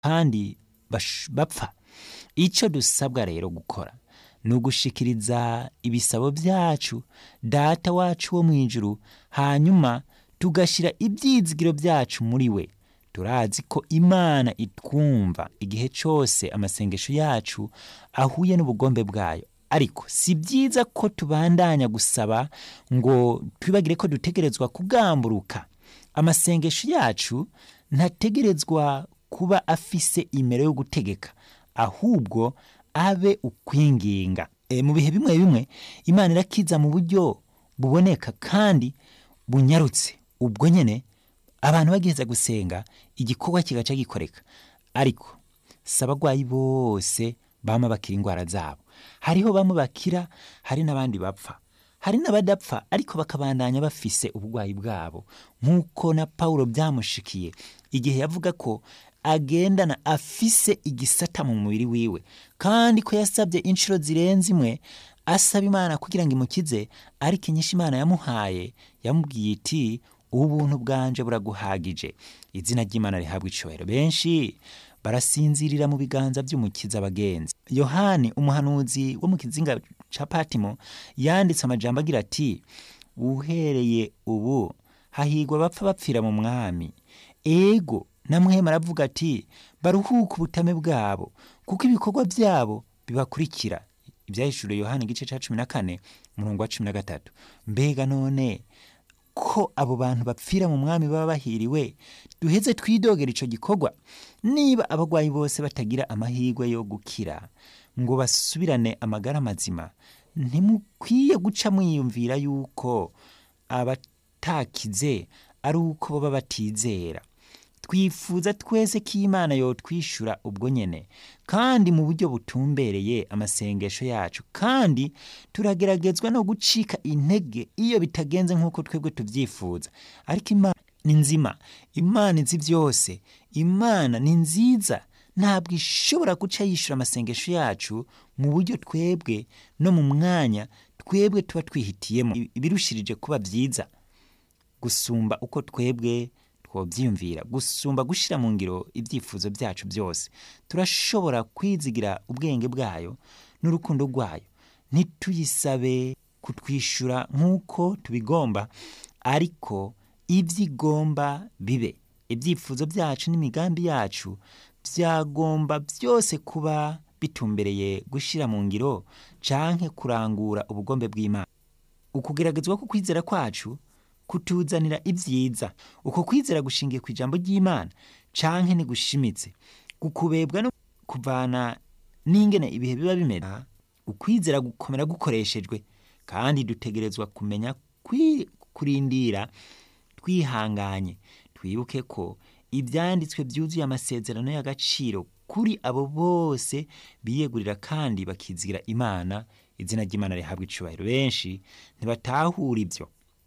kandi bash- bapfa icyo dusabwa rero gukora ni ugushikiriza ibisabo byacu data wacu wo mu ijuru hanyuma tugashyira ibyizigiro byacu muri we turazi ko imana itwumva igihe cyose amasengesho yacu ahuye n'ubugombe bwayo ariko si byiza ko tubandanya gusaba ngo twibagire ko dutegerezwa kugamburuka amasengesho yacu ntategerezwa kuba afise imero yo gutegeka ahubwo abe ukwinginga e, mu bihe bimwe bimwe imana irakiza mu buryo buboneka kandi bunyarutse ubwo nyene abantu bagiheza gusenga igikorwa kigaca gikoreka ariko si abagwayi bose bama bakira indwara zabo hariho bamwe bakira hari n'abandi bapfa hari n'abadapfa ariko bakabandanya bafise ubugwayi bwabo nk'uko na pawulo byamushikiye igihe yavuga ko agendana afise igisata mu mubiri wiwe kandi ko yasabye inshuro zirenze imwe asaba imana kugira ngo imukize ariko inyinshi imana yamuhaye yamubwiye iti ubuntu bwanje buraguhagije izina ry'imana rihabwa icubahiro benshi barasinzirira mu biganza by'umukiza abagenzi yohani umuhanuzi wo mu kizinga ca patimo yanditse amajambo agira ati uhereye ubu hahigwa bapfa bapfira mu mwami ego namwema aravuga ati baruhuke ubutame bwabo kuko ibikorwa byabo bibakurikira ibyahishuriwe yohani igice cya cumi na kane umurongo wa cumi na gatatu mbega none ko abo bantu bapfira mu mwami baba bahiriwe duheze twidogera ico gikorwa niba abagwayi bose batagira amahirwe yo gukira ngo basubirane amagara mazima ntimukwiye guca mwiyumvira yuko abatakize ari uko baba batizera twifuza twese ko imana yotwishyura ubwo nyene kandi mu buryo butumbereye amasengesho yacu kandi turageragezwa no gucika intege iyo bitagenze nk'uko twebwe tubyifuza ariko imana ni nzima imana izi byose imana ni nziza ntabwo ishobora guca yishyura amasengesho yacu mu buryo twebwe no mu mwanya twebwe tuba twihitiyemo ibirushirije kuba byiza gusumba uko twebwe twobyiyumvira gusumba gushyira mu ngiro ibyifuzo byacu byose turashobora kwizigira ubwenge bwayo n'urukundo rwayo ntituyisabe kutwishyura nk'uko tubigomba ariko ibyo igomba bibe ibyifuzo byacu n'imigambi yacu byagomba byose kuba bitumbereye gushyira mu ngiro canke kurangura ubugombe bw'imana ukugeragezwa ko kwizera kwacu kutuzanira ibyiza uko kwizera gushingiye ku ijambo ry'imana canke ntigushimitse gukubebwa no kuvana n'ingene ibihe biba bimera ukwizera gukomera gukoreshejwe kandi dutegerezwa kumenya kwi- kurindira twihanganye twibuke ko ibyanditswe byuzuye amasezerano y'agaciro kuri abo bose biyegurira kandi bakizigira imana izina ry'imana rihabwa icubahiro benshi ntibatahura ibyo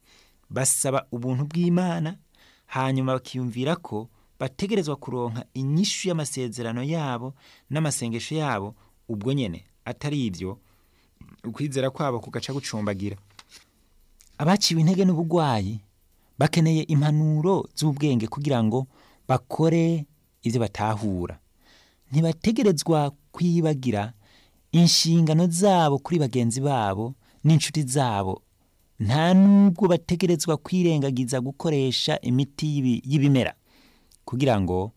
basaba ubuntu bw'imana hanyuma bakiyumvira ko bategerezwa kuronka inyishu y'amasezerano yabo n'amasengesho yabo ubwo nyene atari ibyo ukwizera kwabo kugaca gucumbagira abaciwe intege n'ubugwayi bakeneye impanuro z'ubwenge kugira ngo bakore ibyo batahura ntibategerezwa kwibagira inshingano zabo kuri bagenzi babo n'inshuti zabo nta nubwo bategerezwa kwirengagiza gukoresha imiti y'ibi- y'ibimera kugira ngo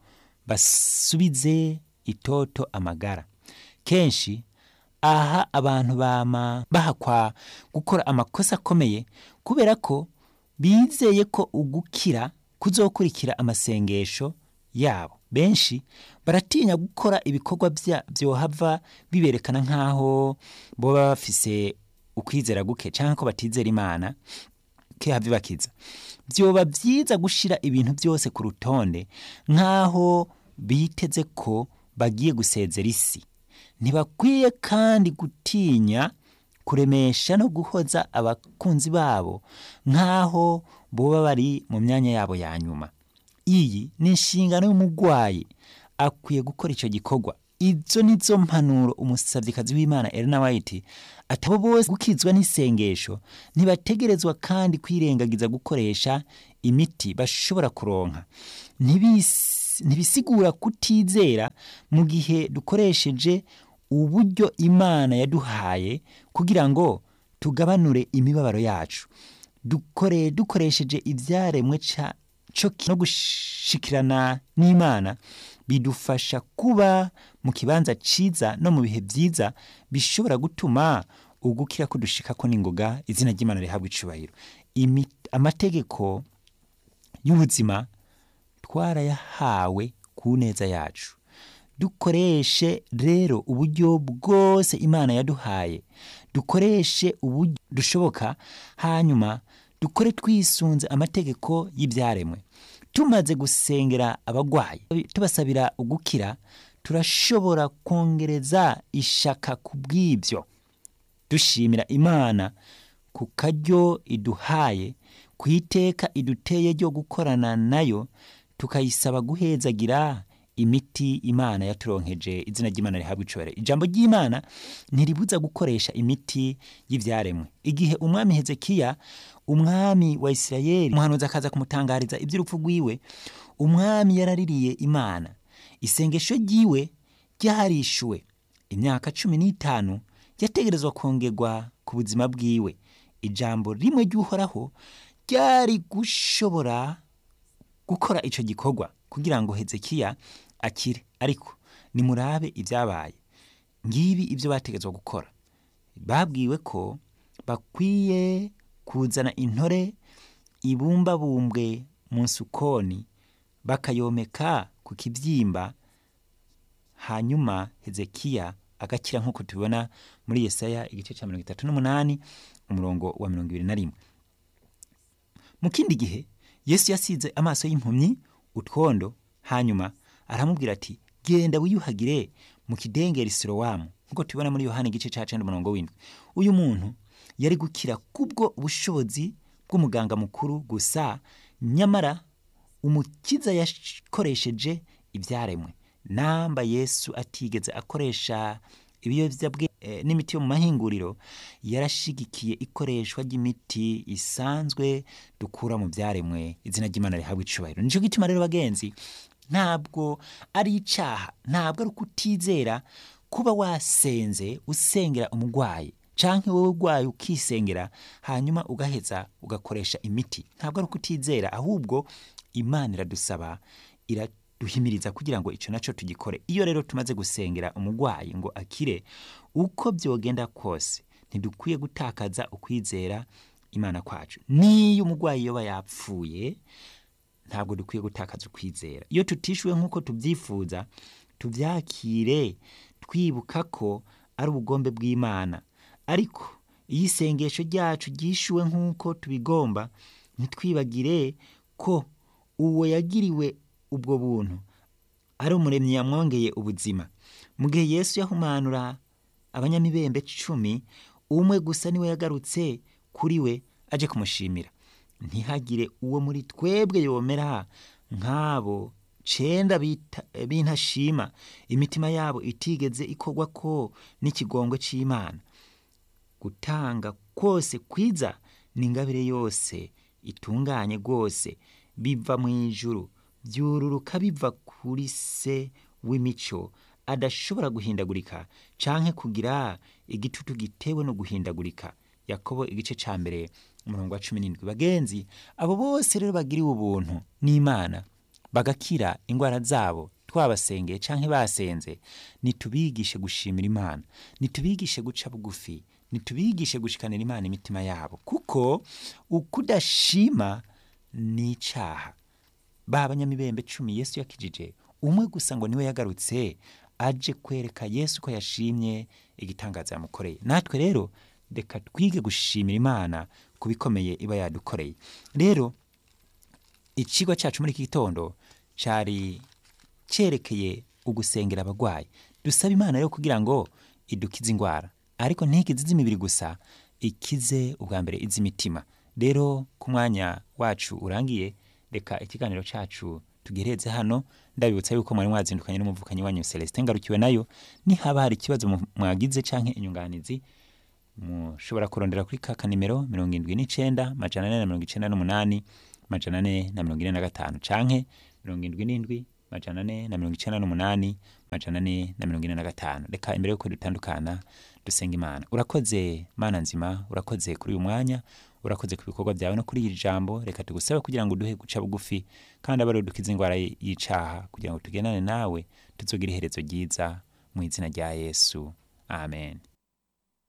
basubize itoto amagara kenshi aha abantu bama bahakwa gukora amakosa akomeye kubera ko bizeye ko ugukira kuzokurikira amasengesho yabo benshi baratinya gukora ibikorwa bya- byohava biberekana nk'aho boba bafise ukwizera guke cyangwa ko batizera imana kehava ibakiza byoba byiza gushira ibintu byose ku rutonde nk'aho biteze ko bagiye gusezera isi ntibakwiye kandi gutinya kuremesha no guhoza abakunzi babo nk'aho boba bari mu myanya yabo ya nyuma iyi ni inshingano y'umurwayi akwiye gukora icyo gikorwa izo ni zo mpanuro umusabyikazi w'imana Elena White atabo bose gukizwa n'isengesho ntibategerezwa kandi kwirengagiza gukoresha imiti bashobora kuronka ntibisi ntibisigura kutizera mu gihe dukoresheje uburyo imana yaduhaye kugira ngo tugabanure imibabaro yacu dukore dukoresheje ibyaremwe ca cyo no gushikirana n'imana bidufasha kuba mu kibanza ciza no mu bihe byiza bishobora gutuma ugukira kudushika ko n'ingoga izina ry'imana rihabwa icubahiro Imi- amategeko y'ubuzima twarayahawe ku neza yacu dukoreshe rero uburyo bwose imana yaduhaye dukoreshe uburyo dushoboka hanyuma dukore twisunze amategeko y'ibyaremwe tumaze gusengera abagwayi tubasabira ugukira turashobora kongereza ishaka ku bw'ibyo dushimira imana ku karyo iduhaye ku iteka iduteye ryo gukorana nayo tukayisaba guhezagira imiti imana yaturonkeje izina ry'imana rihabwa icubahiro ijambo ry'imana ntiribuza gukoresha imiti y'ibyaremwe igihe umwami hezekiya umwami wa isirayeli umuhanuzi akaza kumutangariza iby'urupfu rwiwe umwami yaraririye imana isengesho ryiwe ryarishuwe imyaka cumi n'itanu yategerezwa kongerwa ku buzima bwiwe ijambo rimwe ry'uhoraho ryari gushobora gukora icyo gikorwa kugira ngo hezekiya akire ariko nimurabe ibyabaye ngibi ibyo bategetswe gukora babwiwe ko bakwiye kuzana intore ibumbabumbwe mu nsukoni bakayomeka ku kibyimba hanyuma hezekiya agakira nk'uko tubibona muri yesaya igice cya mirongo itatu n'umunani umurongo wa mirongo ibiri na rimwe mu kindi gihe yesu yasize amaso y'impumyi utwondo hanyuma aramubwira ati genda wiyuhagire mu kidengeri sirowamu nk'uko tubibona muri yohani igice cya cenda umurongo w'indwi uyu muntu yari gukira kubwo ubushobozi bw'umuganga mukuru gusa nyamara umukiza yakoresheje ibyaremwe namba yesu atigeze akoresha ibiyobyabwenge eh, n'imiti yo mu mahinguriro yarashigikiye ikoreshwa ry'imiti isanzwe dukura mu byaremwe izina ry'imana rihabwa icubahiro nicyo gituma rero bagenzi ntabwo ari icaha ntabwo ari ukutizera kuba wasenze usengera umurwayi canke wowe urwaye ukisengera hanyuma ugaheza ugakoresha imiti ntabwo ari ukutizera ahubwo imana iradusaba iraduhimiriza kugira ngo icyo nacyo tugikore iyo rero tumaze gusengera umurwayi ngo akire uko byogenda kose ntidukwiye gutakaza ukwizera imana kwacu niyo umurwayi yoba yapfuye ntabwo dukwiye gutakaza ukwizera iyo tutishyuwe nk'uko tubyifuza tubyakire twibuka ko ari ubugombe bw'imana ariko iyo isengesho ryacu ryishyuwe nk'uko tubigomba ntitwibagire ko uwo yagiriwe ubwo buntu ari umuremyi yamwongeye ubuzima mu gihe yesu yahumanura abanyamibembe cumi umwe gusa niwe yagarutse kuri we aje kumushimira ntihagire uwo muri twebwe yomera nk'abo cenda bita- b'intashima imitima yabo itigeze ikorwa ko n'ikigongwe c'imana gutanga kose kwiza ni ingabire yose itunganye rwose biva mu ijuru byururuka biva kuri se w'imico adashobora guhindagurika canke kugira igitutu gitewe no guhindagurika yakobo igice ca mbere umurongo wa cumi n'indwi bagenzi abo bose rero bagiriwe ubuntu n'imana bagakira ingwara zabo twabasengeye canke basenze nitubigishe gushimira imana nitubigishe guca bugufi nitubigishe gushikanira imana imitima yabo kuko ukudashima ni icaha ba banyamibembe cumi yesu yakijije umwe gusa ngo niwe yagarutse aje kwereka yesu ko yashimye igitangaza yamukoreye natwe rero reka twige gushimira imana ku bikomeye iba yadukoreye rero ikigo cyacu muri iki gitondo cyari cyerekeye ugusengera abagwayi dusaba imana rero kugira ngo idukize indwara ariko ntikize iz'imibiri gusa ikize ubwa mbere iz'imitima rero ku mwanya wacu urangiye reka ikiganiro cyacu tugereze hano ndabibutsa yuko mwari mwazindukanye n'umuvukanyi wanyu celestin ngarukiwe nayo nihaba hari ikibazo mu- mwagize canke inyunganizi mushobora kurondera kuri ka kanimero mirongo indwi n'icenda majana ane na mirongo icenda n'umunani majana ane na mirongo ine na gatanu canke mirongo indwi n'indwi majana ane na mirongo icenda n'umunani majana ane na mirongo ine na gatanu reka imbere yuko dutandukana dusenga imana urakoze mana nzima urakoze kuri uyu mwanya urakoze ku bikorwa byawe no kuri iri jambo reka tugusabe kugira ngo uduhe guca bugufi kandi abe ari dukize indwara y'icaha kugira ngo tugendane nawe tuzogire iherezo ryiza mu izina rya yesu amen